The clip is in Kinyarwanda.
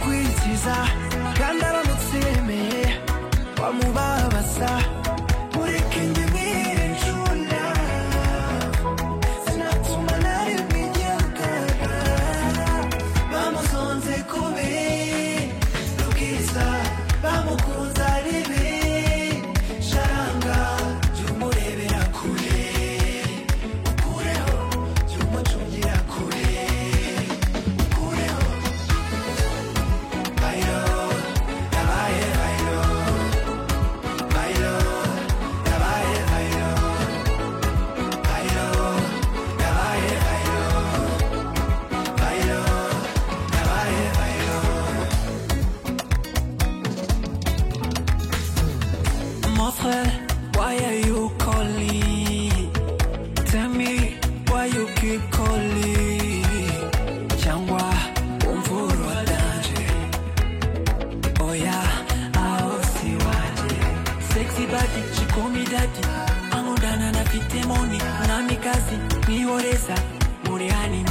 bamubaza kandi aramutsemeye bamubabaza ureke njye mwicunda sinatuma nari mwigihagarara bamuzonze kubi rubwiza bamukunze ari bi sharanga jya umurebera kure ukureho jya umucungira kure Mon frère, why are you calling? Tell me why you keep calling? Cyangwa umvura wa danje Oya, aho si waje Sexy body, she call me daddy Angundana na fite moni Mwami kazi, nihoreza Muri hani